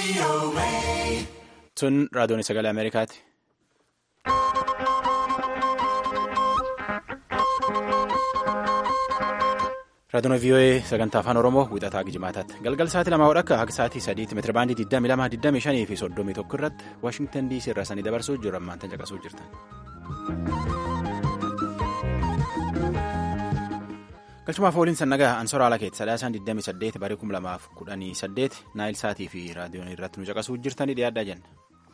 Sun raadiyoon sagalee Ameerikaati. Raadiyoon VOA sagantaa afaan Oromoo wixataa Gijimaataatti. Galgal sa'aatii lamaa hodha akka akka sa'aatii sadiitti meetira baandii 22, 25 fi 31 irratti Waashingtan DC irraa sanii dabarsuu jiru ammaan tan caqasuu jirtan. Galchumaaf ooliin sannagaa Ansoora Alakeet sadaasaan 28 barii 2018 Naayil Saatii fi raadiyoon irratti nu caqasuu jirtanii dhiyaadhaa jenna.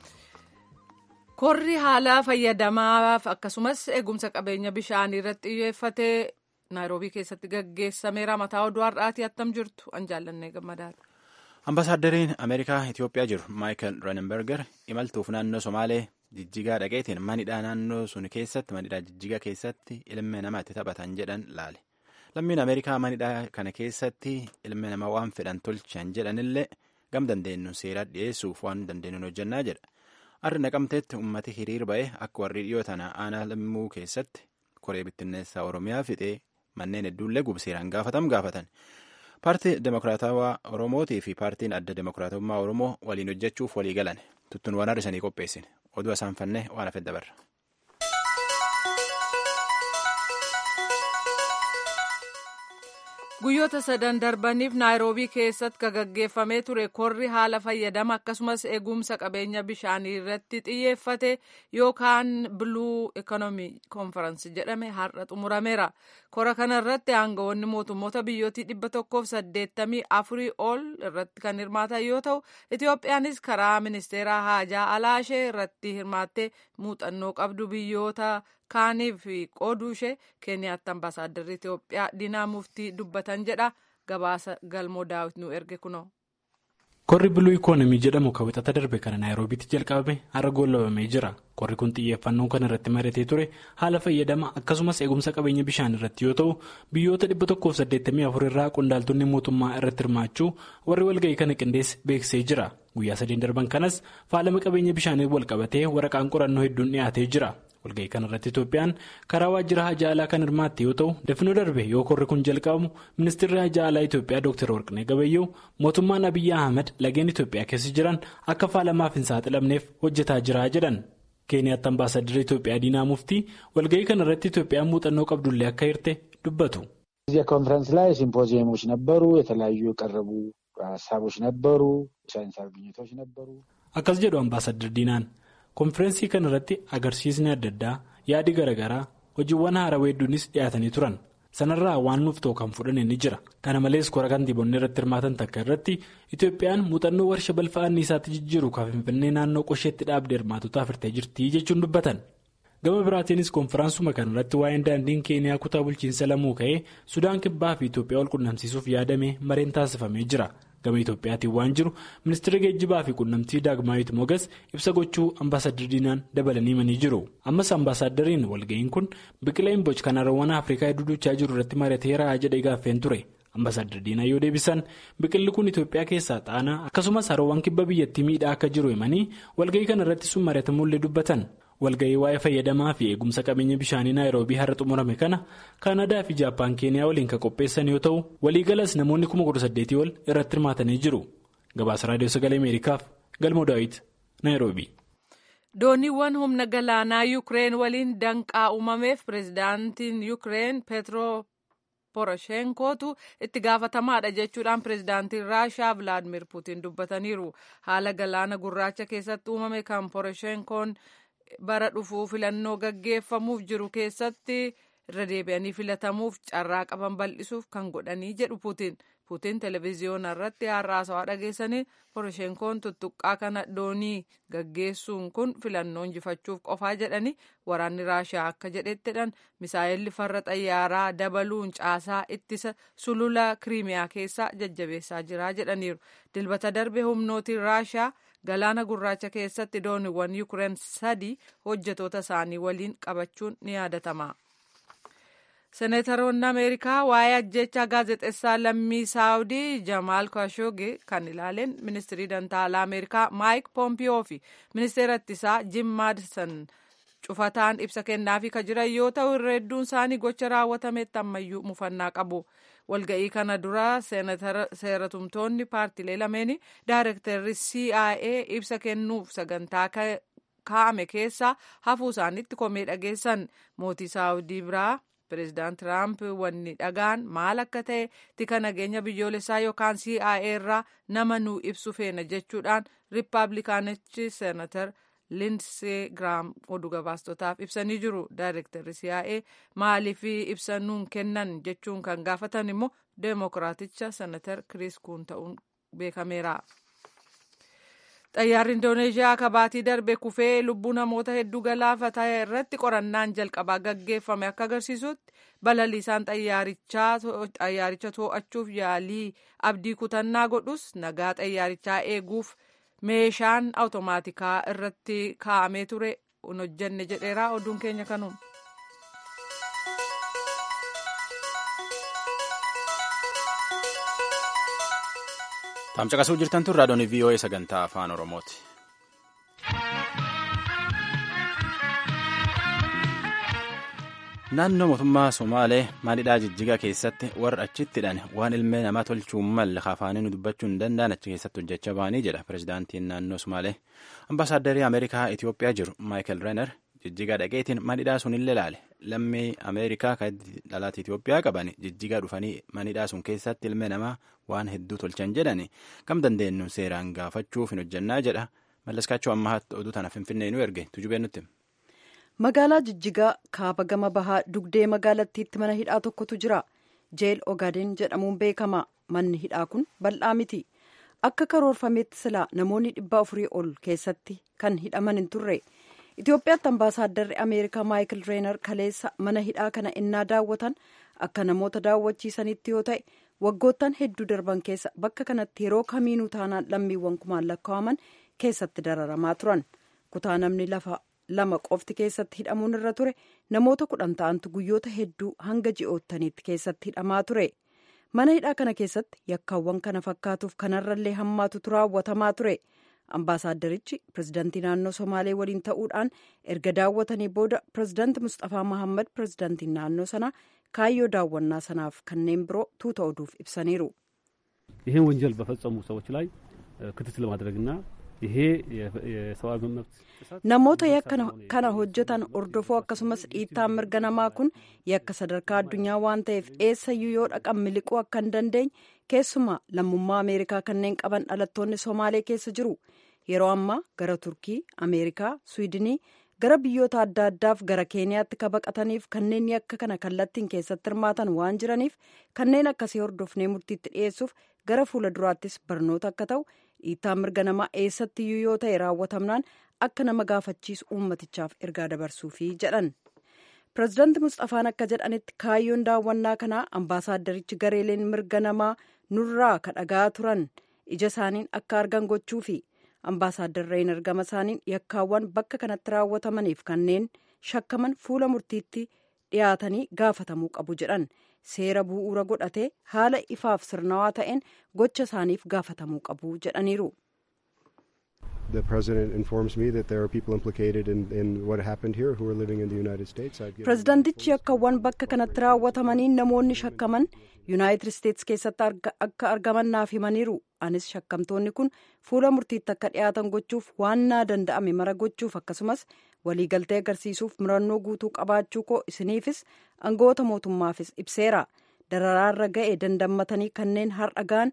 Korri haala fayyadamaaf akkasumas eegumsa qabeenya bishaanii irratti xiyyeeffatee naayiroobii keessatti gaggeessameera mataa oduu har'aatii attam jirtu an jaallannee gammadaadha. Ambaasaadariin Ameerikaa Itoophiyaa jiru Maayikel Renenberger imaltuuf naannoo Somaalee jijjigaa dhaqeetiin manidhaa naannoo sun keessatti manidhaa jijjigaa keessatti ilmi namaa itti taphatan jedhan laale. Lammiin Ameerikaa manidhaa kana keessatti ilmi namaa waan fedhan tolchan jedhanillee gam dandeenyu seera dhiyeessuuf waan dandeenyu hojjannaa jedha. Arri naqamteetti uummati hiriir ba'e akka warri dhiyoo tana aanaa lammuu keessatti koree bittinneessaa Oromiyaa fixee manneen hedduullee gubseeraan gaafatam gaafatan. Paartii Demokiraatawaa Oromootii fi paartiin adda Demokiraatummaa Oromoo waliin hojjechuuf walii galan tuttuun waan har'isanii qopheessine oduu isaan fannee waan hafe dabarra. Guyyoota sadan darbaniif naayiroobii keessatti kan gaggeeffamee ture korri haala fayyadama akkasumas eegumsa qabeenya bishaanii irratti xiyyeeffate yookaan biluu ikoonoomii koonfaransii jedhame har'a xumurameera. Kora kana irratti aangawoonni mootummoota biyyootii dhibba tokkoof saddeettamii afurii ol irratti kan hirmaatan yoo ta'u Itoophiyaanis karaa ministeera haajaa alaashee irratti hirmaattee muuxannoo qabdu biyyoota kaaniif qooduu ishee keeniyaatti ambaasaaddarri Itoophiyaa Diinaa Muftii dubbatan jedha gabaasa galmoo daawit nu erge kunoo. Korri biluu ikoonomii jedhamu kan wixata darbe kana naayiroobiitti jalqabame har'a goolabamee jira. Korri kun xiyyeeffannoo kan irratti maratee ture haala fayyadama akkasumas eegumsa qabeenya bishaan irratti yoo ta'u biyyoota dhibba tokkoof saddeettamii afur irraa qondaaltonni mootummaa irratti hirmaachuu warri walga'ii kana qindeesse beeksisee jira. Guyyaa sadeen darban kanas faalama qabeenya bishaanii wal qabatee waraqaan qorannoo hedduun dhiyaatee jira. walga'ii kana irratti Itoophiyaan karaa waajjira hajaa alaa kan hirmaatte yoo ta'u dafnoo darbe yoo korri kun jalqabamu ministeerri hajaa alaa Itoophiyaa Dr. Warqinee Gabayyoo mootummaan Abiyyi Ahmed lageen Itoophiyaa keessa jiran akka faalamaaf hin saaxilamneef hojjetaa jira jedhan. Keeniyaatti ambaasaddarri Itoophiyaa Diinaa Muftii walga'ii kana irratti Itoophiyaan muuxannoo qabdullee akka hirte dubbatu. እዚያ ኮንፈረንስ ላይ ሲምፖዚየሞች ነበሩ የተለያዩ የቀረቡ ሀሳቦች ነበሩ ሳይንሳዊ ግኝቶች ነበሩ akkas jedhu ambaasaddar diinaan konfirensii kana irratti agarsiisni adda addaa yaadi garaagaraa hojiiwwan haarawaa hedduunis dhiyaatanii turan sanarraa waan nuuf ta'u kan fudhane ni jira kana malees kora kantiibonni irratti hirmaatan takka irratti itoophiyaan muuxannoo warshaa balfa anniisaatti jijjiiru kan finfinnee naannoo qosheetti dhaabdee hirmaatotaaf hirtee jirti jechuun dubbatan gama biraatiinis konfiraansuma kana irratti waa'een daandiin keeniyaa kutaa bulchiinsa lamuu ka'ee sudaan kibbaa fi itoophiyaa wal qunnamsiisuuf yaadame mareen taasifamee jira. gama itoophiyaatiin waan jiru ministeera geejjibaa fi qunnamtii daagmaayit mogas ibsa gochuu ambaasadar diinaan dabalanii himanii jiru ammas ambaasadariin walga'iin kun biqila imboc kan haroowwan afrikaa hedduu jiru irratti mari'ateera jedhee gaaffeen ture ambaasadar diinaa yoo deebisan biqilli kun itoophiyaa keessaa xaanaa akkasumas haroowwan kibba biyyattii miidhaa akka jiru himanii walga'ii kana irratti sun mari'atamuullee dubbatan. walga'ii waa'ee fayyadamaa fi eegumsa qabeenya bishaanii naayiroobii har'a xumurame kana kaanadaa fi jaappaan keeniyaa waliin kan qopheessan yoo ta'u waliigalas namoonni kuma kudha saddeetii ol irratti hirmaatanii jiru gabaasa raadiyoo sagalee ameerikaaf galmoo daawit naayiroobii. dooniiwwan humna galaanaa yuukireen waliin danqaa uumameef pireezidaantiin yuukireen peetro poroshenkootu itti gaafatamaadha jechuudhaan pireezidaantiin raashaa vilaadimir puutiin dubbataniiru haala galaana gurraacha keessatti uumame kan poroshenkoon. bara dhufuu filannoo gaggeeffamuuf jiru keessatti irra deebi'anii filatamuuf carraa qaban bal'isuuf kan godhanii jedhu puutiin puutiin televezyiyoona irratti haasawaa dhageessanii poroshenkoon tuttuqqaa kana doonii gaggeessuun kun filannoo injifachuuf qofaa jedhanii waraanni raashaa akka jedhettidhaan misaa'elli farra xayyaaraa dabaluun caasaa ittisa sulula kiriimiyaa keessaa jajjabeessaa jira jedhaniiru dilbata darbe humnootiin raashaa. galaana gurraacha keessatti dooniiwwan yuukireen sadii hojjetoota isaanii waliin qabachuun ni yaadatama. seneetaroonni ameerikaa waa'ee ajjechaa gaazexeessaa lammii saawudii jamaal kaashogee kan ilaaleen ministirii dantaalaa ameerikaa maayik poompiyoo fi ministeera ittisaa jim maadisan cufataan ibsa kennaafii kan jiran yoo ta'u irra hedduun isaanii gocha raawwatametti ammayyuu mufannaa qabu walga'ii kana dura seeratumtoonni paartilee lameeni daayirektarri cia ibsa kennuuf sagantaa kaa'ame keessa hafuu isaaniitti komee dhageessan mootii saawudii biraa pireezidaant tiraamp wanni dhagaan maal akka ta'e tika nageenya biyyoolessaa yookaan cia irraa nama nuu ibsu feena jechuudhaan riippaabilikaanichi seenatar linsee giraam oduu gabaastotaaf ibsanii jiru daayirektarri cia maaliif ibsa nuun kennan jechuun kan gaafatan immoo deemokiraaticha seenatar kiriis kuun ta'uun beekameera. xayyaarri indooneeshiyaa kabaatii darbe kufee lubbuu namoota hedduu galaafate irratti qorannaan jalqabaa gaggeeffame akka agarsiisutti balaliisaan xayyaaricha to'achuuf yaalii abdii kutannaa godhus nagaa xayyaarichaa eeguuf meeshaan awutomaatikaa irratti kaa'amee ture hin hojjenne jedheera oduun keenya kanuma. Tamcaqasuu jirtan tun raadiyoon VOA sagantaa afaan Oromooti. Naannoo mootummaa Somaalee maalidhaa jijjigaa keessatti warra achittidhaan waan ilmee namaa tolchuu malle afaaniin dubbachuu hin danda'an achi keessatti hojjechaa ba'anii jedha pirezidaantiin naannoo Somaalee. Ambaasaaddarii Ameerikaa Itoophiyaa jiru Maayikel Renner jijjigaa dhaqeetiin manidhaa sun illee ilaale. Lammii Ameerikaa kan dhalaata Itoophiyaa qaban jijjigaa dhufanii manidhaa sun keessatti ilmee namaa waan hedduu tolchan jedhani kam dandeenyu seeraan gaafachuuf hin hojjannaa jedha. Mallaskaachuu ammaatti oduu tana Finfinnee nu erge tujubee nutti. Magaalaa Jijjigaa kaaba gama bahaa dugdee magaalattiitti mana hidhaa tokkotu jira. Jeel Ogaden jedhamuun beekama. Manni hidhaa kun bal'aa miti. Akka karoorfameetti silaa namoonni dhibba afurii ol keessatti kan hidhaman hin turre. Itoophiyaatti ambaasaaddarri Ameerikaa Maayikil Reenar kaleessa mana hidhaa kana innaa daawwatan akka namoota daawwachiisanitti yoo ta'e waggoottan hedduu darban keessa bakka kanatti yeroo kamiinuu taanaan lammiiwwan kumaan lakkaa'aman keessatti dararamaa turan. Kutaa namni lafa lama qofti keessatti hidhamuun irra ture namoota kudhan ta'antu guyyoota hedduu hanga ji'oottaniitti keessatti hidhamaa ture. Mana hidhaa kana keessatti yakkaawwan kana fakkaatuuf kanarrallee hammaatutu raawwatamaa ture. Ambaasaadarichi pirezidaantii naannoo Somaalee waliin ta'uudhaan erga daawwatanii booda pirezidaanti Mustafaa Mahammad pirezidaantiin naannoo sanaa kaayyoo daawwannaa sanaaf kanneen biroo tuuta oduuf ibsaniiru. ይህን ወንጀል በፈጸሙ ሰዎች ላይ ክትትል ማድረግና ይሄ የሰብአዊ መብት namoota yakka kana hojjetan ordofuu akkasumas dhiittaan mirga namaa kun yakka sadarkaa addunyaa waan ta'eef eessayyuu yoo dhaqan miliquu akka hin dandeenye keessumaa lammummaa ameerikaa kanneen qaban dhalattoonni somaalee keessa jiru yeroo ammaa gara turkii ameerikaa swiidinii gara biyyoota adda addaaf gara keeniyaatti ka baqataniif kanneen yakka kana kallattiin keessatti hirmaatan waan jiraniif kanneen akkasii hordofnee murtiitti dhiyeessuuf gara fuula duraattis barnoota akka ta'u dhiittaan mirga namaa eessattiyyuu yoo ta'e raawwatamnaan akka nama gaafachiisu uummatichaaf ergaa dabarsuufi jedhan pirezidaanti mustafaan akka jedhanitti kaayyoon daawwannaa kanaa ambaasaaddarichi gareeleen mirga namaa nurraa kadhagaa turan ija isaaniin akka argan gochuufi ambaasaadarreen argama isaaniin yakkaawwan bakka kanatti raawwatamaniif kanneen shakkaman fuula murtiitti dhiyaatanii gaafatamuu qabu jedhan seera bu'uura godhatee haala ifaaf sirnawaa ta'een gocha isaaniif gaafatamuu qabu jedhaniiru. The president informs me that there are people implicated in, in what happened here who are living in the United States. Pirezidaantichi yakkaawwan bakka kanatti raawwatamaniin namoonni shakkaman Yuunaayitid Isteets keessatti akka argaman naaf himaniiru. Anis shakkamtoonni kun fuula murtiitti akka dhiyaatan gochuuf waan naa danda'ame mara gochuuf akkasumas waliigaltee agarsiisuuf murannoo guutuu qabaachuu koo isiniifis aangawoota mootummaafis ibseera. Dararaarra ga'e dandammatanii kanneen har'a ga'an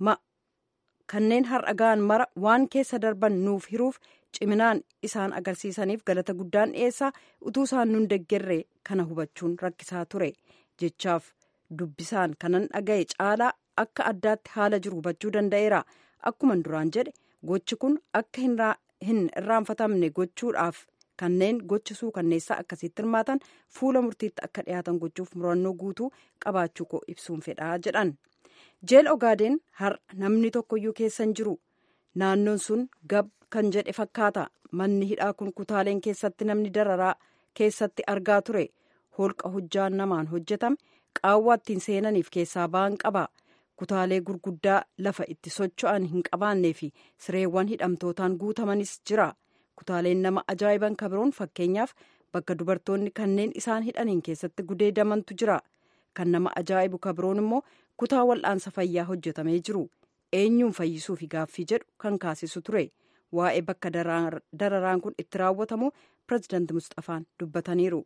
kanneen har'a ga'an mara waan keessa darban nuuf hiruuf ciminaan isaan agarsiisaniif galata guddaan dhiyeessaa utuu isaan nun deggerre kana hubachuun rakkisaa ture jechaaf dubbisaan kanan dhaga'e caalaa akka addaatti haala jiru hubachuu danda'eera akkuman duraan jedhe gochi kun akka hin irraanfatamne gochuudhaaf kanneen gocha suukanneessaa akkasitti hirmaatan fuula murtiitti akka dhiyaatan gochuuf murannoo guutuu qabaachuu koo ibsuun fedhaa jedhan. jeel ogaadeen har'a namni tokkoyyuu keessa hin jiru naannoon sun gab kan jedhe fakkaata manni hidhaa kun kutaaleen keessatti namni dararaa keessatti argaa ture holqa hojjaan namaan hojjetame qaawwaa ittiin seenaniif keessaa ba'an qaba kutaalee gurguddaa lafa itti socho'an hin qabaannee fi sireewwan hidhamtootaan guutamanis jira kutaaleen nama ajaa'iban kabiroon fakkeenyaaf bakka dubartoonni kanneen isaan hidhaniin keessatti gudeedamantu jira. kan nama ajaa'ibu kabroon immoo kutaa wal'aansa fayyaa hojjetamee jiru eenyuun fayyisuufi gaaffii jedhu kan kaasisu ture waa'ee bakka dararaan kun itti raawwatamu pirezidaanti mustafaan dubbataniiru.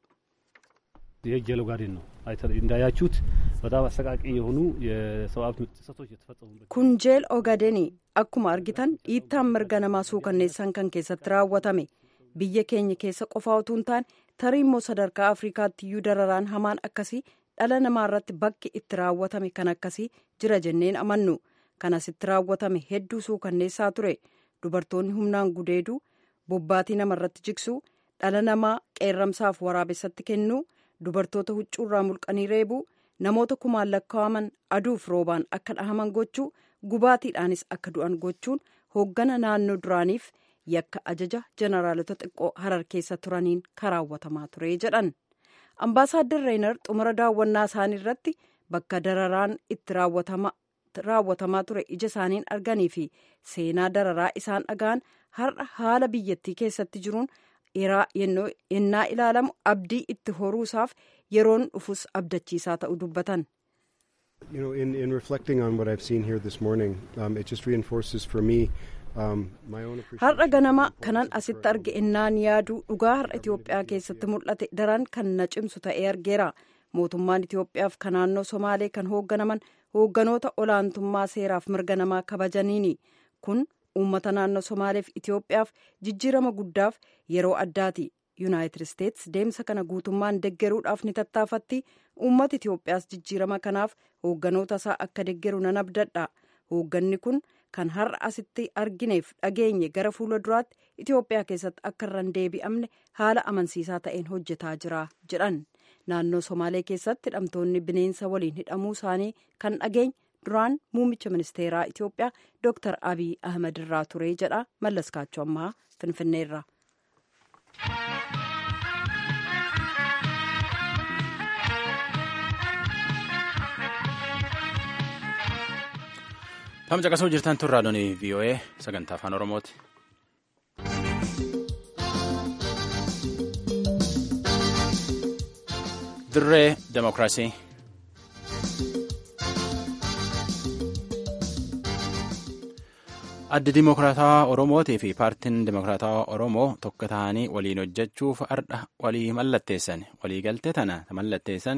የጀሎ ጋርዴን ነው እንዳያችሁት በጣም አሰቃቂ የሆኑ የሰብአዊ መብት ጥሰቶች የተፈጸሙበት kun jeel ogadenii akkuma argitan dhiittaan mirga namaa suukanneessan kan keessatti raawwatame biyya keenya keessa qofaa utuu hin taane tarii immoo sadarkaa afrikaatti iyyuu dararaan hamaan akkasii dhala namaa irratti bakki itti raawwatame kan akkasii jira jenneen amannu kan asitti raawwatame hedduu suukanneessaa ture dubartoonni humnaan gudeeduu bobbaatii namarratti jigsuu dhala namaa qeerramsaaf waraabessatti kennuu dubartoota huccuurraa mulqanii reebuu namoota kumaan lakkaa'aman aduuf roobaan akka dhahaman gochuu gubaatiidhaanis akka du'an gochuun hooggana naannoo duraaniif yakka ajaja jeneraalota xiqqoo harar keessa turaniin karaawwatamaa ture jedhan ambaasaaddar reenar xumura daawwannaa isaanii irratti bakka dararaan itti raawwatamaa ture ija isaaniin arganii fi seenaa dararaa isaan dhagaan har'a haala biyyattii keessatti jiruun yennaa ilaalamu abdii itti horuusaaf yeroon dhufus abdachiisaa ta'uu dubbatan. You know, in, in reflecting on what I've seen here this morning, um, it just reinforces for me um, my own appreciation. Har'a ganama kanan asitti arge innaan yaaduu dhugaa har'a Itoophiyaa keessatti mul'ate daran kan na cimsu ta'ee argeera. Mootummaan Itoophiyaaf kan naannoo Somaalee kan hoogganaman hoogganoota olaantummaa seeraaf mirga namaa kabajaniini. Kun uummata naannoo Somaaleef Itoophiyaaf jijjiirama guddaaf yeroo addaati. yuunaayitid isteets deemsa kana guutummaan deggeruudhaaf ni tattaafatti uummata itiyoophiyaas jijjiirama kanaaf hoogganoota isaa akka deggeru nan abdadha hoogganni kun kan har'a asitti argineef dhageenye gara fuula duraatti itiyoophiyaa keessatti akka irra hin deebi'amne haala amansiisaa ta'een hojjetaa jira jedhan naannoo somaalee keessatti hidhamtoonni bineensa waliin hidhamuu isaanii kan dhageenye duraan muummicha ministeeraa itiyoophiyaa dooktar abiy ahmed irraa ture jedha mallaskaachoo ammaa finfinneerra. Tam caqasuu jirtan tun raadiyoon VOA sagantaa afaan Oromooti. Dirree Demokiraasii. Addi Dimokiraatawaa Oromootii fi Paartiin Dimokiraatawaa Oromoo tokko ta'anii waliin hojjechuuf ardha walii mallatteessan. Waliigaltee tana mallatteessan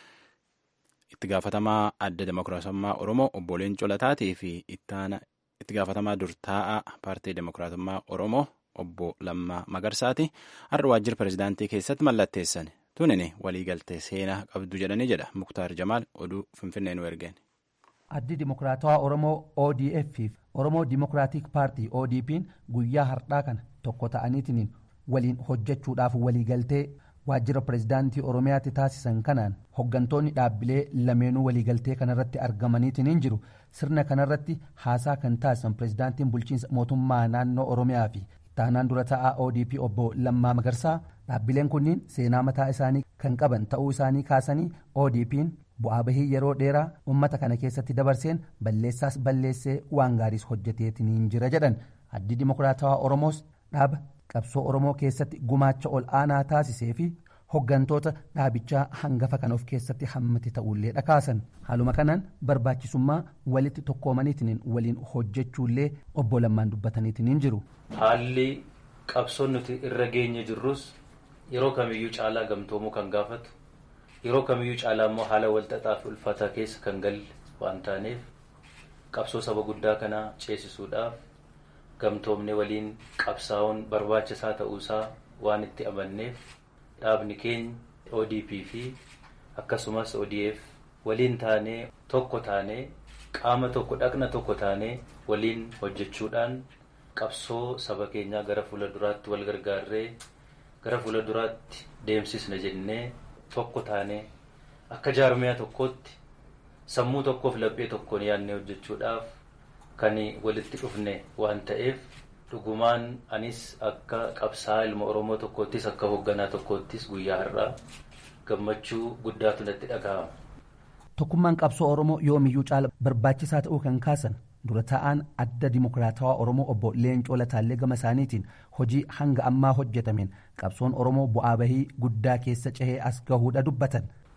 itti gaafatamaa adda Dimokiraatummaa Oromoo obbo Leencoo Lataatii fi itti gaafatamaa durtaa'aa Paartii Dimokiraatummaa Oromoo obbo Lammaa Magarsaati har'a waajjira pirezidaantii keessatti mallatteessan. Tunin waliigaltee seenaa qabdu jedhanii jedha Muktaar Jamaal oduu Finfinnee nu ergeen. addi dimokiraatawaa oromoo odf fi oromoo dimokiraatik paartii odp'n guyyaa hardhaa kana tokko ta'aniitiin waliin hojjechuudhaaf waliigaltee waajjira pirezidaantii oromiyaatti taasisan kanaan hoggantoonni dhaabbilee lameenuu waliigaltee kanarratti argamaniitiin jiru sirna kanarratti haasaa kan taasisan pirezidaantiin bulchiinsa mootummaa naannoo oromiyaa fi taanaan dura ta'aa odp obbo lammaa magarsaa dhaabbileen kunniin seenaa mataa isaanii kan qaban ta'uu isaanii kaasanii odp'n bu'aa bahii yeroo dheeraa ummata kana keessatti dabarseen balleessaas balleessee waan gaariis hojjeteetiin jira jedhan addi dimokiraatawaa oromoos dhaaba qabsoo oromoo keessatti gumaacha ol aanaa taasisee fi hoggantoota dhaabichaa hangafa kan of keessatti hammate ta'ullee dhakaasan haaluma kanaan barbaachisummaa walitti tokkoomaniitiin waliin hojjechuullee obbo lammaan dubbataniitiin jiru. haalli qabsoon nuti irra geenye jirrus yeroo kamiyyuu caalaa gamtoomuu kan gaafatu. yeroo kamiyyuu caalaa immoo haala walxaxaa fi ulfaataa keessa kan galle waan taaneef qabsoo saba guddaa kanaa ceesisuudhaaf gamtoomne waliin qabsaa'uun barbaachisaa ta'uusaa waan itti amanneef dhaabni keenya odp fi akkasumas odf waliin taanee tokko taanee qaama tokko dhaqna tokko taanee waliin hojjechuudhaan qabsoo saba keenyaa gara fuula duraatti wal gargaarree gara fuula duraatti deemsisna jennee. tokko taanee akka jaarmiyaa tokkootti sammuu tokkoof laphee tokkoon yaadnee hojjechuudhaaf kan walitti dhufne waan ta'eef dhugumaan anis akka qabsaa ilma oromoo tokkoottis akka hoogganaa tokkoottis guyyaa har'aa gammachuu guddaatu natti dhaga'ama. tokkummaan qabsoo oromoo yoomiyyuu caala barbaachisaa ta'uu kan kaasan dura taa'aan adda dimokiraatawaa oromoo obbo leencoo lataallee gama isaaniitiin hojii hanga ammaa hojjetameen qabsoon oromoo bu'aa bahii guddaa keessa cehee as gahuudha dubbatan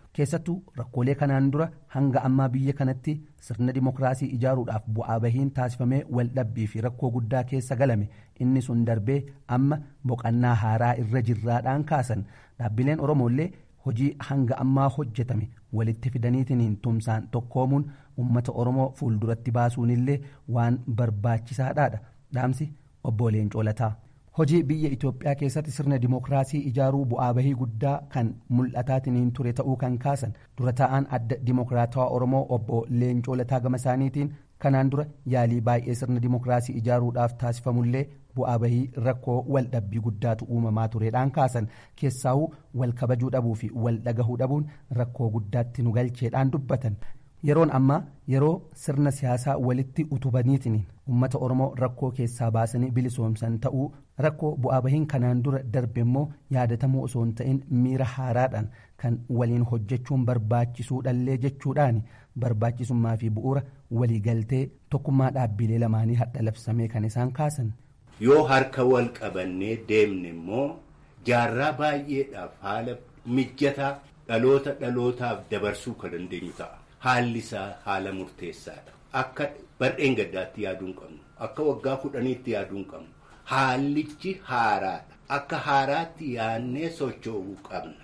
keessattuu rakkoolee kanaan dura hanga ammaa biyya kanatti sirna dimokiraasii ijaaruudhaaf bu'aa bahiin taasifamee waldhabbii fi rakkoo guddaa keessa galame inni sun darbee amma boqannaa haaraa irra jirraadhaan kaasan dhaabbileen oromoollee hojii hanga ammaa hojjetame walitti fidaniitiin tumsaan tokkoomuun ummata oromoo fuulduratti baasuunillee waan barbaachisaadhaadha dhaamsi obbo Leencoo Lataa. hojii biyya Itoophiyaa keessatti sirna dimokiraasii ijaaruu bu'aa bahii guddaa kan mul'ataatiin ture ta'uu kan kaasan dura taa'an adda dimokiraatawaa Oromoo obbo Leencoo Lataa gama isaaniitiin kanaan dura yaalii baay'ee sirna dimokiraasii ijaaruudhaaf taasifamullee bu'aa bahii rakkoo waldhabbii guddaatu uumamaa tureedhaan kaasan keessaawuu wal kabajuu dhabuu fi wal dhagahuu dhabuun rakkoo guddaatti nu galcheedhaan dubbatan. yeroon ammaa yeroo sirna siyaasaa walitti utubaniitiin ummata oromoo rakkoo keessaa baasanii bilisoomsan ta'uu rakkoo bu'aa bahiin kanaan dura darbe immoo yaadatamuu osoo hin ta'in miira haaraadhaan kan waliin hojjechuun barbaachisuudhallee jechuudhaan barbaachisummaa fi bu'uura waliigaltee tokkummaa dhaabbilee lamaanii hadha labsamee kan isaan kaasan. yoo harka wal qabannee deemne immoo jaarraa baay'eedhaaf haala mijataa dhaloota dhalootaaf dabarsuu kan dandeenyu ta'a. Haalli isaa haala murteessaadha. Akka bar'een gaddaatti yaaduu hin qabnu. Akka waggaa kudhaniitti yaaduu hin qabnu. Haallichi haaraadha. Akka haaraatti yaadnee socho'uu qabna.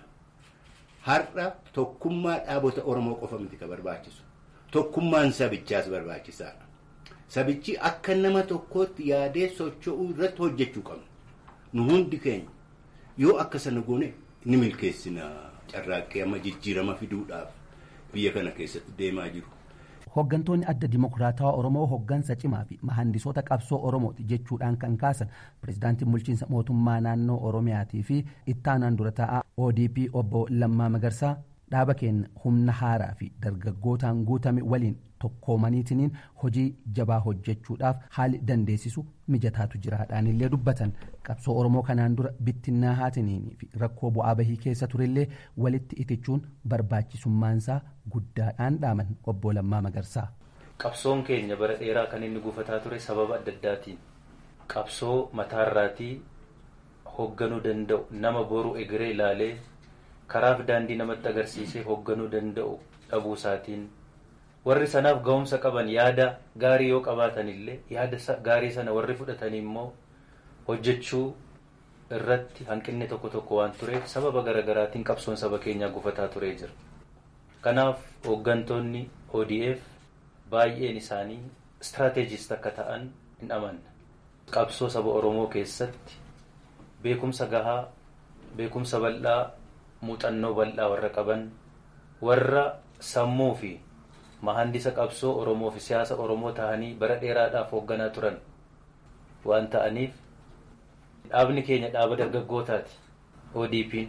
Har'a tokkummaa dhaabota Oromoo qofa miti kan barbaachisu. Tokkummaan sabichaas barbaachisaadha. Sabichi akka nama tokkootti yaadee socho'uu irratti hojjechuu qabna. Nu hundi keenya yoo akka sana goone ni milkeessina carraaqqee amma jijjiirama fiduudhaaf. biyya kana keessatti deemaa jiru. Hooggantoonni adda dimokiraatawaa Oromoo hooggansa cimaa fi mahandisoota qabsoo Oromooti jechuudhaan kan kaasan pirezidaantiin bulchiinsa mootummaa naannoo Oromiyaatii fi ittaanaan dura taa'aa ODP obbo Lammaa Magarsaa dhaaba keenya humna haaraa fi dargaggootaan guutame waliin tokkoomaniitiin hojii jabaa hojjechuudhaaf haali dandeessisu mijataatu jiraadhaan illee dubbatan qabsoo oromoo kanaan dura bittinnaa haatiniinii fi rakkoo bu'aa bahii keessa turellee walitti itichuun barbaachisummaansaa guddaadhaan dhaaman obbo Lammaa Magarsaa. Qabsoon keenya bara dheeraa kan inni gufataa ture sababa adda addaatiin qabsoo mataarraatii hoogganuu danda'u nama boru egeree ilaalee karaaf daandii namatti agarsiisee hoogganuu danda'u dhabuu isaatiin warri sanaaf ga'umsa qaban yaada gaarii yoo qabaatan illee yaada gaarii sana warri fudhatanii immoo hojjechuu irratti hanqinni tokko tokko waan tureef sababa garaagaraatiin qabsoon saba keenyaa gufataa turee jira. Kanaaf hooggantoonni ODF baay'een isaanii istiraateejist akka ta'an hin amanna. Qabsoo saba Oromoo keessatti beekumsa gahaa, beekumsa bal'aa, muuxannoo bal'aa warra qaban, warra sammuu fi mahandisa qabsoo Oromoo fi siyaasa Oromoo ta'anii bara dheeraadhaaf hoogganaa turan waan ta'aniif dhaabni keenya dhaaba dargaggootaati. ODP'n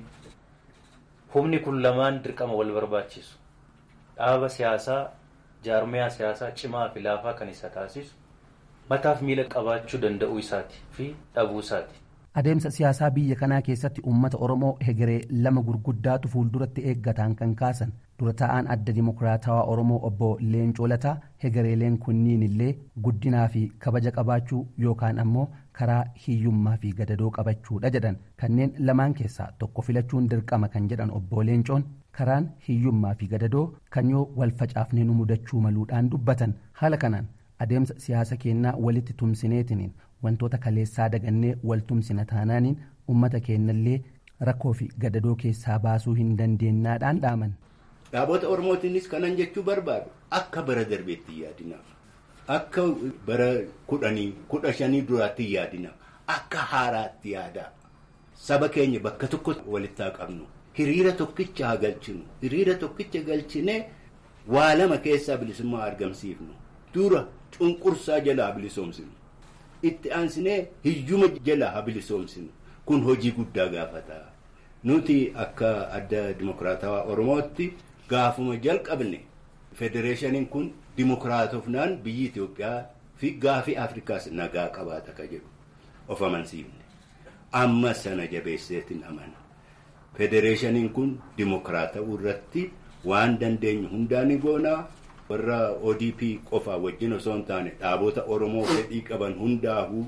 humni kun lamaan dirqama wal barbaachisu. Dhaaba siyaasaa jaarmiyaa siyaasaa cimaa fi laafaa kan isa taasisu mataaf miila qabaachuu danda'uu isaati fi dhabuu isaati. Adeemsa siyaasaa biyya kanaa keessatti uummata Oromoo hegeree lama gurguddaatu fuulduratti eeggataan kan kaasan dura taa'aan adda dimokiraatawaa Oromoo obbo Leencoo Lataa hegereeleen kunniin illee guddinaa fi kabaja qabaachuu yookaan ammoo karaa hiyyummaa fi gadadoo qabachuudha jedhan kanneen lamaan keessaa tokko filachuun dirqama kan jedhan obbo Leencoon karaan hiyyummaa fi gadadoo kan yoo wal facaafne nu mudachuu maluudhaan dubbatan haala kanaan adeemsa siyaasa keenyaa walitti tumsineetiniin wantoota kaleessaa dagannee wal tumsina taanaaniin ummata keenyallee rakkoo fi gadadoo keessaa baasuu hin dandeenyaadhaan dhaaman. Dhaabota Oromootiinis kanan jechuu barbaadu akka bara darbeetti yaadinaaf. Akka bara kudhanii kudha shanii duraatti yaadinaaf. Akka haaraatti yaadaa. Saba keenya bakka tokko walitti haa qabnu. Hiriira tokkicha haa galchinu. Hiriira tokkicha galchinee waa lama keessaa bilisummaa argamsiifnu. Dura cunqursaa jalaa bilisoomsinu. Itti aansinee hiyyuma jalaa haa bilisoomsinu. Kun hojii guddaa gaafata. Nuti akka adda dimokiraatawaa Oromootti gaafuma jalqabne federeeshiniin kun dimokiraatofnaan biyyi Itoophiyaa fi gaafii Afrikaas nagaa qabaata ka jedhu of amansiifne. Amma sana jabeesseetiin amana. Federeeshiniin kun dimokiraatawuu irratti waan dandeenyu hundaa ni goonaa. warra ODP qofaa wajjin osoo hin taane dhaabota Oromoo fedhii qaban hundaafuu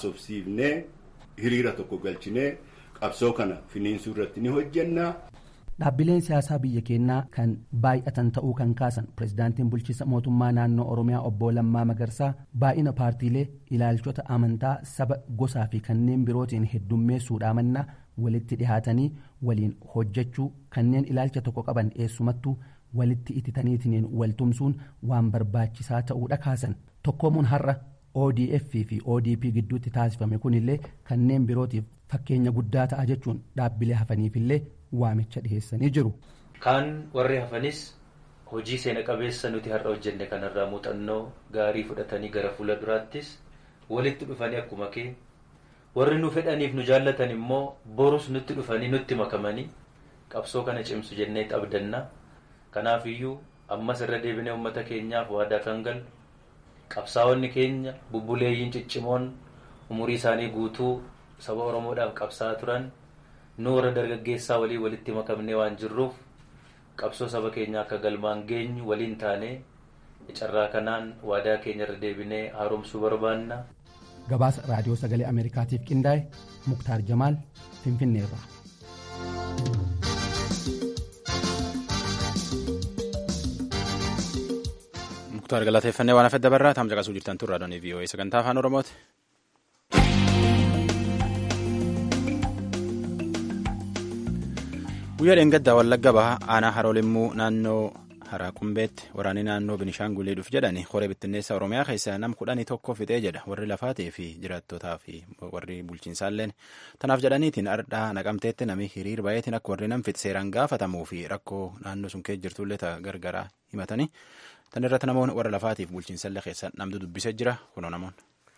haasofsiifnee hiriira tokko galchinee qabsoo kana finiinsuu irratti ni hojjenna. dhaabbileen siyaasaa biyya keenyaa kan baay'atan ta'uu kan kaasan pirezidaantiin bulchiinsa mootummaa naannoo oromiyaa obbo Lammaa Magarsaa baay'ina paartiilee ilaalchota amantaa saba gosaa fi kanneen birootiin heddummeessuudhaa mannaa walitti dhihaatanii waliin hojjechuu kanneen ilaalcha tokko qaban eessumattuu walitti ititaniitiin waltumsuun waan barbaachisaa ta'uudha kaasan tokkoomuun har'a odf fi odp gidduutti taasifame kunillee kanneen birootiif fakkeenya guddaa ta'a jechuun dhaabbilee hafaniifillee waamicha dhiheessanii jiru. kaan warri hafanis hojii seena qabeessa nuti har'a hojjenne kanarraa muuxannoo gaarii fudhatanii gara fuula duraattis walitti dhufanii akkuma kee warri nu fedhaniif nu jaallatan immoo borus nutti dhufanii nutti makamanii qabsoo kana cimsu jennee abdanna kanaaf iyyuu ammas irra deebinee uummata keenyaaf waadaa kan galu qabsaa'onni keenya bubbuleeyyiin ciccimoon umurii isaanii guutuu saba oromoodhaaf qabsaa'aa turan nu warra dargaggeessaa walii walitti makamnee waan jirruuf qabsoo saba keenya akka galmaan geenyu waliin taanee carraa kanaan waadaa keenya irra deebinee haaromsuu barbaanna. gabaasa raadiyoo sagalee ameerikaatiif qindaa'e muktaar jamaal finfinneerraa. muktaar galateeffannee waan hafedda barraa taam caqasuu jirtan turraa doonii vii'oo'ee sagantaa afaan oromooti. guyyaa dheengaddaa wallagga baha aanaa haroolimmuu naannoo haraa qumbeetti waraanni naannoo binishaangulii dhuf jedhani horee bittinneessa oromiyaa keessaa nam kudhanii tokko fixee jedha warri lafaatii fi jiraattotaa fi warri bulchiinsaalleen tanaaf jedhaniitiin ardhaa naqamteetti nami hiriir baay'eetiin akka warri nam fixe seeraan gaafatamuu fi rakkoo naannoo sun keessa jirtullee gargaraa himatanii tan irratti namoonni warra lafaatiif bulchiinsallee keessa namtu dubbisee jira kunoo namoonni.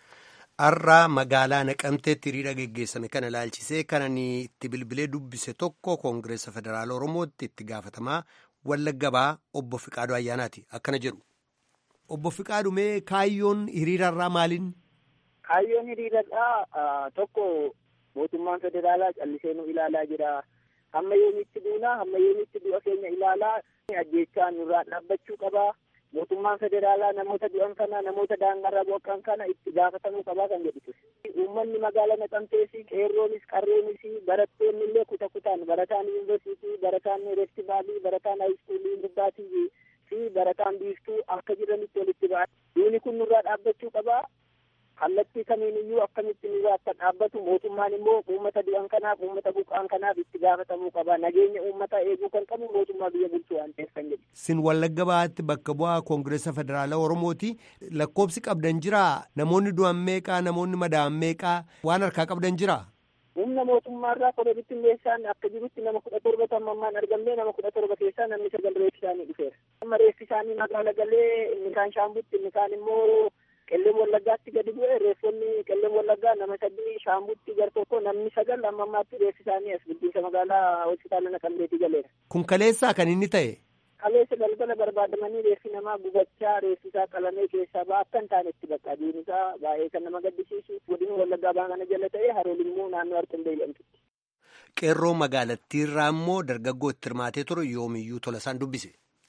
Har'aa magaalaa naqamteetti hiriira geggeessame kana ilaalchisee kanan itti bilbilee dubbise tokko koongireessa federaala oromootti itti gaafatamaa wallagga bahaa obbo Fiqaaduu Ayyaanaati akkana jedhu. Obbo Fiqaaduu mee kaayyoon hiriirarraa maaliin? Kaayyoon hiriirarraa tokko mootummaan federaalaa callisee nu ilaalaa jira. Hamma yoomitti duunaa hamma yoomitti du'a keenya ilaalaa ajjeechaan nurraa dhaabbachuu qabaa. mootummaan federaalaa namoota du'an kana namoota daangarra buqqa'an kana itti gaafatamuu qabaa kan jedhu uummanni magaalaa naqamtees qeerroonis qarreenis barattoonni illee kuta kutaan barataan yuunivarsiitii barataan reestivaalii barataan haayiskuulii gubbaatii fi barataan biiftuu akka jiranitti walitti ba'an duuni kun nurraa dhaabbachuu qabaa kallattii kamiin iyyuu akkamitti nurraa akka dhaabbatu mootummaan immoo uummata du'an kanaaf uummata buqqa'an kanaaf itti gaafatamuu qaba nageenya uummataa eeguu kan qabu mootummaa biyya bulchuu waan ta'eef kan jedhu. Sin wallagga bahaatti bakka bu'aa koongireessa federaalaa Oromooti lakkoobsi qabdan jiraa namoonni du'an meeqaa namoonni madaa'an meeqaa waan harkaa qabdan jiraa. Humna mootummaarraa koree bittinneessaan akka jirutti nama kudha torba tammammaan argamnee nama kudha torba keessaa namni sagal reeffi isaanii dhufeera. Amma reeffi isaanii magaala galee inni kaan shaambutti inni kaan immoo qelleen wallaggaatti gadi bu'e reeffonni qelleen wallaggaa nama sadii shaambutti gar tokko namni sagal amma ammaatti reeffi isaanii as guddinsa magaalaa hospitaala naqamteetii galeera. Kun kaleessaa kan inni ta'e. Kaleessa galgala barbaadamanii reeffi namaa gubachaa reeffi isaa qalamee keessaa ba'a akka hin taanetti bakka aduun isaa baay'ee kan nama gaddisiisu godina wallaggaa ba'aa kana jala ta'e haroolimmuu naannoo harkumbee jedhamtutti. Qeerroo magaalattiirraa immoo dargaggoo itti hirmaatee ture yoomiyyuu tola isaan dubbise.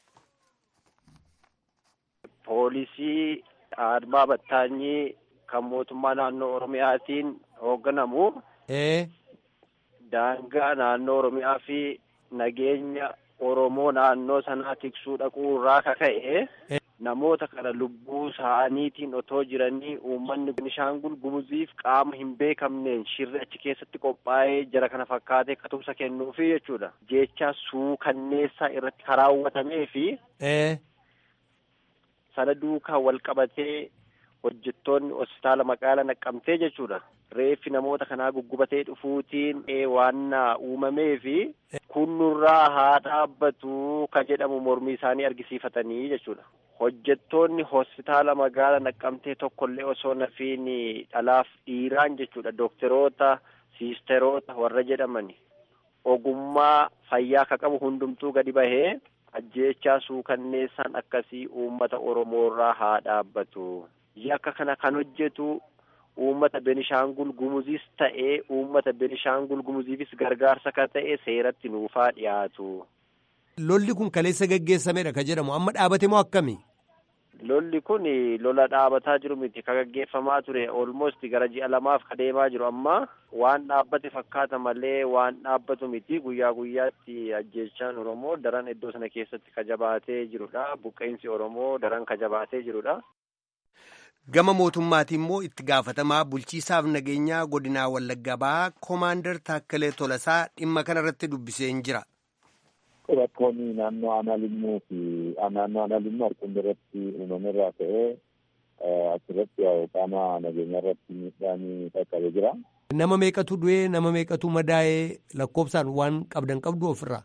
Poolisii Admaa Battaanyii kan mootummaa naannoo Oromiyaatiin hoogganamu. Daangaa naannoo Oromiyaa fi nageenya Oromoo naannoo sanaa tiksuu dhaquu irraa kaka'e namoota kana lubbuu isaaniitiin otoo jiranii uummanni Benishaangul Gumuziif qaama hin beekamneen shirri achi keessatti qophaa'ee jara kana fakkaatee katumsa kennuufi jechuudha. Jecha suukanneessaa irratti karaawwatamee fi sana duukaa wal qabatee hojjettoonni hospitaala magaalaa naqqamtee jechuudha. Reeffi namoota kanaa guggubatee dhufuutiin waan uumamee fi kun nurraa haa dhaabbatu ka jedhamu mormii isaanii argisiifatanii jechuudha. Hojjettoonni hospitaala magaalaa naqqamtee tokkollee osoo nafiin dhalaaf dhiiraan jechuudha. Dookteroota, siisteroota warra jedhaman ogummaa fayyaa ka qabu hundumtuu gadi bahee ajjeechaa suukanneessaan akkasii uummata Oromoorraa haa dhaabbatu. Yakka kana kan hojjetu uummata Benishaangul Gumuziis ta'ee uummata Benishaangul Gumuziifis gargaarsa kan ta'e seeratti nuufaa dhiyaatu. Lolli kun kaleessa geggeessamedha ka jedhamu amma dhaabate moo akkami? lolli kun lola dhaabataa jiru miti ka gaggeeffamaa ture olmost gara ji'a lamaaf ka deemaa jiru amma waan dhaabbate fakkaata malee waan dhaabbatu miti guyyaa guyyaatti ajjeechaan oromoo daran iddoo sana keessatti ka jabaatee jirudha buqqeensi oromoo daran ka jabaatee jirudha. gama mootummaatiin immoo itti gaafatamaa bulchiisaaf nageenyaa godinaa wallagga bahaa koomaandar taakkalee tolasaa dhimma kanarratti dubbiseen jira. Rakkoonni naannoo aanaa limmuu fi naannoo aanaa limmuu harkuma irratti uumame irraa ka'ee achirratti qaama nageenyaa irratti miidhaan qaqqabee jira. Nama meeqatu du'ee nama meeqatu madaa'ee lakkoofsaan waan qabdan qabdu ofirraa.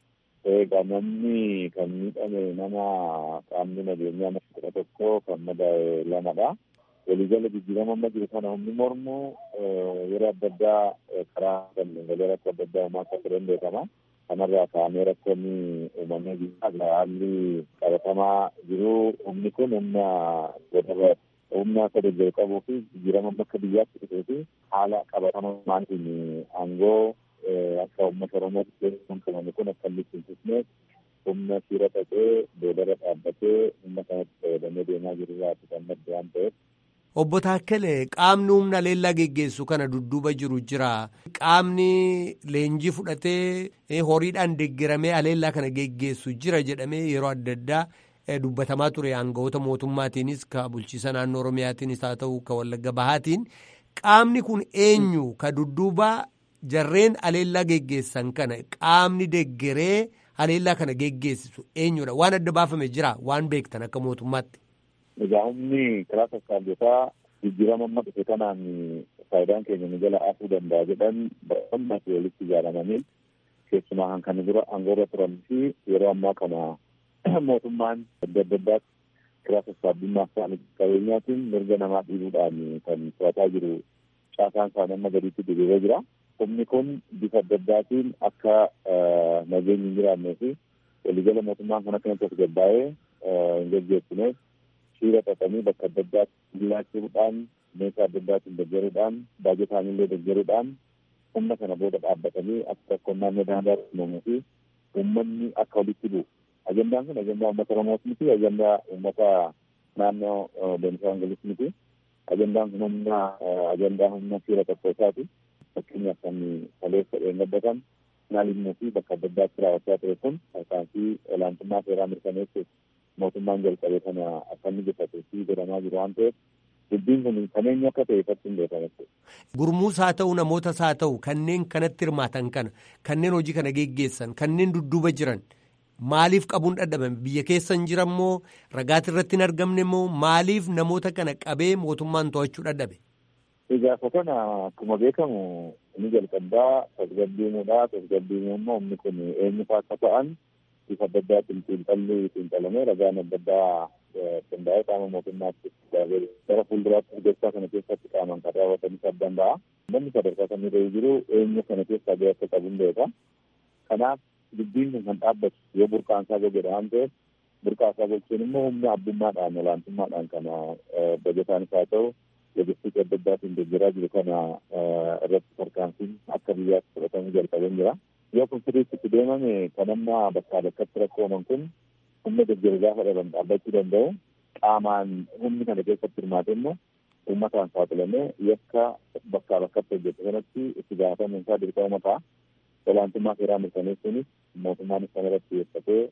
Egaa namni kan miidhame nama qaamni nageenyaa nama kudha tokko kan madaa'e lamadha. Waliigala jijjiirama amma jiru kana humni mormu yeroo adda addaa karaa galgalee rakkoo adda addaa uumaa akka turan beekama. Kanarraa ka'amee rakkoonni uumamee jira. Haalli qabatamaa jiru humni kun humna godaba humna akka deeggaru qabuu fi jijjiirama bakka biyyaatti dhufee fi haala qabatamaatiin aangoo akka uummata oromootti keessumaan qabame kun akka inni cimsisnee humna shiira ta'ee boodarra dhaabbatee humna kanatti fayyadamee deemaa jiru irraati kan madde waan ta'eef. Obbo Taakkale qaamni humna leellaa geggeessu kana dudduuba jiru jira. Qaamni leenjii fudhatee horiidhaan deeggaramee aleellaa kana geggeessu jira jedhamee yeroo adda addaa dubbatamaa ture aangawoota mootummaatiinis ka bulchiisa naannoo Oromiyaatiinis haa ta'u ka Wallagga Bahaatiin. Qaamni kun eenyu ka dudduuba jarreen aleellaa geggeessan kana qaamni deeggaree aleellaa kana geggeessisu eenyudha waan adda baafame jira waan beektan akka mootummaatti. Egaa humni karaa sassaabotaa jijjiirama amma dhufe kanaan faayidaan keenya nu jala afuu danda'a jedhan baay'inaan walitti ijaaramanii keessumaa kan dura aangoorra turan fi yeroo ammaa kana mootummaan adda adda addaatti karaa sassaabummaa isaanii qabeenyaatiin mirga namaa dhiibuudhaan kan to'ataa jiru caasaan isaanii amma gadiitti diriiree jira. Humni kun bifa adda addaatiin akka nageenyi hin jiraannee fi waliigala mootummaan kan akkanatti of gabbaa'ee hin gaggeessineef shiira xaxanii bakka adda addaatti jilaachuudhaan meeshaa adda addaatiin deeggaruudhaan baajetaanii illee deeggaruudhaan humna kana booda dhaabbatanii akka rakkoon naannoo daangaa uumamuu fi uummanni akka walitti bu'u. Ajandaan kun ajandaa uummata Oromoos miti ajandaa uummata naannoo Beenishaangulis miti. Ajandaan kun humna ajandaa humna shiira tokkootaati. Fakkeenyaaf kan kaleessa dheengaddatan naannoo fi bakka adda addaatti raawwachaa ture kun tarkaanfii olaantummaa seeraa mirkaneessuuf mootummaan jalqabee kana akka inni gufatuu fi godhamaa jiru waan ta'eef dubbiin kun kan eenyu akka ta'e ifatti hin beekamu. Gurmuus haa ta'u namootas haa ta'u kanneen kanatti hirmaatan kana kanneen hojii kana geggeessan kanneen dudduuba jiran maaliif qabuun dadhabame biyya keessa hin jiran moo ragaati irratti hin argamne moo maaliif namoota kana qabee mootummaan to'achuu dadhabe. Ijaarsa kana akkuma beekamu inni jalqabaa tasgabbiimuudha. Tasgabbiimuu immoo humni kun eenyu fa'aa akka ta'an bifa adda addaatiin xiinxalli xiinxalamee ragaan adda addaa qindaa'ee qaama mootummaatti gara fuulduraatti gochaa kana keessatti qaaman kan raawwatanis adda danda'a. Namni sadarkaa kan irra jiru eenyu kana keessaa gahee akka qabu hin beeka. Kanaaf dubbiin kun kan dhaabbatu yoo burqaansaa godhe waan ta'eef burqaasaa gochuun immoo humna abbummaadhaan olaantummaadhaan kana bajataanis haa ta'u logistikii adda addaatiin deeggaraa jiru kana irratti tarkaanfiin akka biyyaatti fudhatamuu jalqabeen jira. Yoo kun sirriitti itti deemame kan amma bakkaa bakkatti rakkooman kun humna deeggaru gaafa dhaban dhaabbachuu danda'u. Qaamaan humni kana keessatti hirmaate immoo uummataan saaxilamee yakka bakkaa bakkatti hojjetu kanatti itti gaafatamuun isaa dirqama ta'a. Olaantummaa seeraa mirkaneessuunis mootummaanis kana irratti xiyyeeffatee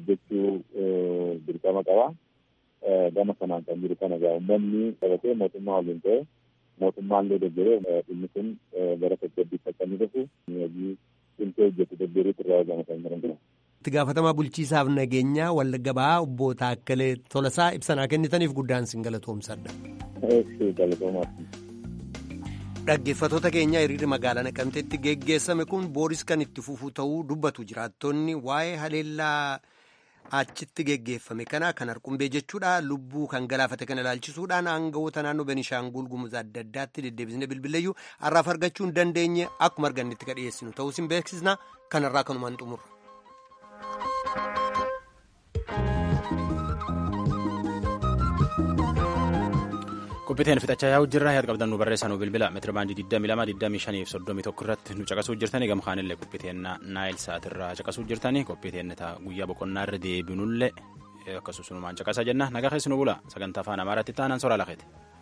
hojjechuu dirqama qaba. gama kanaan kan jiru kana egaa uummanni qabatee mootummaa waliin ta'e mootummaan illee deeggaree dhimmi kun gara tasgabbiitti akka inni dhufu hojii cimsee hojjetu deeggaruutu irraa eegama kan jiran jira. Itti gaafatamaa bulchiisaaf nageenyaa Wallagga Bahaa obbo Taakkalee Tolasaa ibsanaa kennitaniif guddaan sin galatoomsadha. Dhaggeeffattoota keenya hiriirri magaalaa Naqamteetti geggeessame kun booris kan itti fufuu ta'uu dubbatu jiraattonni waa'ee haleellaa. achitti geggeeffame kana kan harqumbee jechuudha lubbuu kan galaafate kana ilaalchisuudhaan aangawoota naannoo benishaangul gumuz adda addaatti deddeebisnee bilbileeyyuu har'aaf argachuu hin dandeenye akkuma argannetti kan dhiyeessinu ta'us hin beeksisna kanarraa kanumaan xumurra. qophiiteen fixachaa yaa'u jirra yaada qabdan nu barreessanuu bilbila meetira baandii 22 25 fi 31 irratti nu caqasuu jirtanii gama kaanillee qophiiteen naayil sa'aatirraa caqasuu jirtanii qophiiteen guyyaa boqonnaa irra deebinullee akkasumas sunumaan caqasa jenna nagaa keessi nu bula sagantaa afaan amaaraatti taanaan soraa lafeeti.